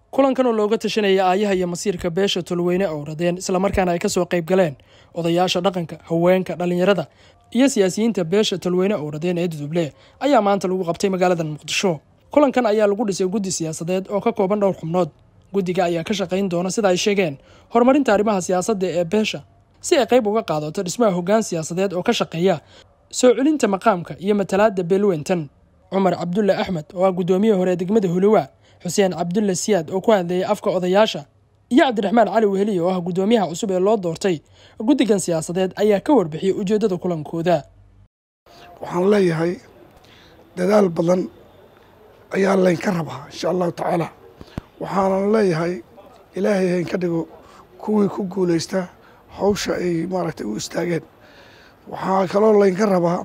kulankan oo looga tashanaya aayaha iyo masiirka beesha tolweyne owradeen islamarkaana ay kasoo qayb galeen odayaasha dhaqanka haweenka dhallinyarada iyo siyaasiyiinta beesha tolweyne owradeen ee duduble ayaa maanta lagu qabtay magaalada muqdisho kulankan ayaa lagu dhisay guddi siyaasadeed oo ka kooban dhowr xubnood guddiga ayaa ka shaqayn doona sida ay sheegeen horumarinta arrimaha siyaasadda ee beesha si ay qayb uga qaadato dhismaha hoggaan siyaasadeed oo ka shaqeeya soo celinta maqaamka iyo matalaadda beelwentan cumar cabdulle axmed oo ah guddoomiye hore ee degmada huluwa xuseen cabdulle siyaad oo ku hadleeyay afka odayaasha iyo cabdiraxmaan cali weheliye oo ah guddoomiyaha cusub ee loo doortay guddigan siyaasadeed ayaa ka warbixiyey ujeeddada kulankooda waxaan leeyahay dadaal badan ayaa laynka rabaa insha allahu tacaala waxaanan leeyahay ilaahay haynka dhigo kuwii ku guulaysta hawsha ay maaragtay u istaageen waxaa kaloo laynka rabaa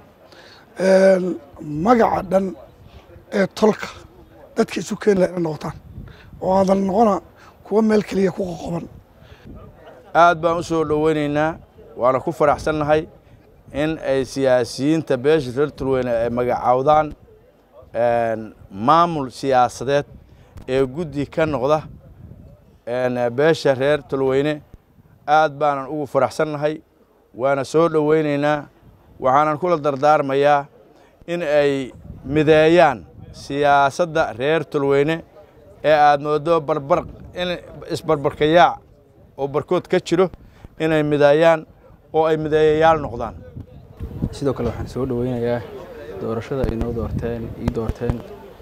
magaca dhan ee tolka dadka isu keeni laha ina noqotaan oo aadan noqona kuwa meel keliya ku qoqoban aad baan u soo dhoweynaynaa waana ku faraxsannahay in ay siyaasiyiinta beesha reer tulweyne ay magacaawdaan maamul siyaasadeed ee guddi ka noqda beesha reer tulweyne aad baanan ugu faraxsannahay waana soo dhoweynaynaa waxaanan kula dardaarmayaa in ay mideeyaan siyaasadda reer tulweyne ee aad moodo barbar in isbarbarkayaac oo barkood ka jiro inay mideeyaan oo ay mideeyayaal noqdaan sidoo kale waxaan soo dhoweynayaa doorashada ay noo doorteen ii doorteen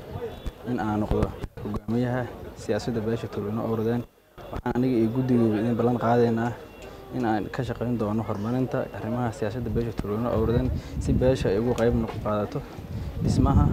in aan noqdo hogaamiyaha siyaasadda beesha tulweyne owradeen waxaan aniga iyo guddigeyba idin ballan qaadaynaa in aan ka shaqayn doono horumarinta arrimaha siyaasadda beesha tulweyne owradeen si beesha ay ugu qayb qaadato dhismaha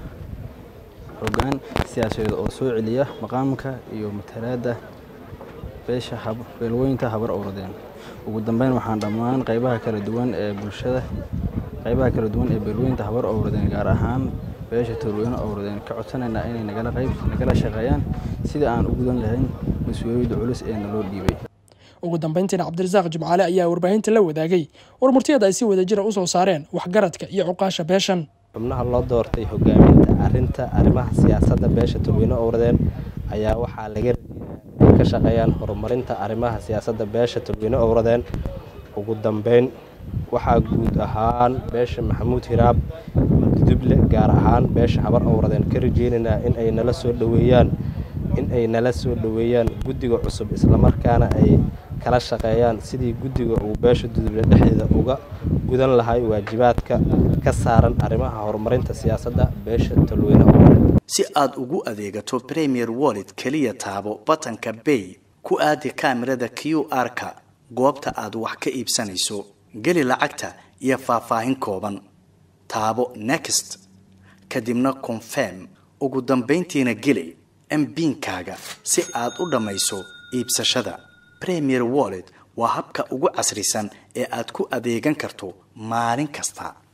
hoggaan siyaasadeed oo soo celiya maqaamka iyo matalaadda beesha beelweynta habar owradeen ugu dambeyn waxaan dhammaan qaybaha kala duwan ee bulshada qaybaha kala duwan ee beelweynta habar owradeen gaar ahaan beesha tulweyne owradeen ka codsanaynaa inay nagala qayb nagala shaqeeyaan sida aan u gudan lahayn mas-uuliyadda culus ee naloo dhiibay ugu dambeyntiina cabdirasaaq jimcaale ayaa warbaahinta la wadaagay warmurtiyada ay si wadajira u soo saareen waxgaradka iyo cuqaasha beeshan xubnaha loo doortay hogaaminta arinta arrimaha siyaasadda beesha tulweyne owradeen ayaa waxaa laga rajeeyaa inay ka shaqeeyaan horumarinta arrimaha siyaasadda beesha tulweyne owradeen ugu dambeyn waxaa guud ahaan beesha maxamuud hiraab duduble gaar ahaan beesha habar owradeen ka rajeynaynaa in ay nala soo dhoweeyaan in ay nala soo dhoweeyaan guddiga cusub islamarkaana ay kala shaqeeyaan sidii guddiga uu beesha duduble dhexdeeda uga gudan lahay waajibaadka ka saaran arrimaha horumarinta siyaasadda beesha talweyne owradeen si aad ugu adeegato premier wallet keliya taabo batanka bay ku aadi kaamirada q r-ka goobta aad wax ka iibsanayso geli lacagta iyo faahfaahin kooban taabo next kadibna confirm ugu dambayntiina geli mbiinkaaga si aad u dhammayso iibsashada premier wallet waa habka ugu casrisan ee aad ku adeegan karto maalin kasta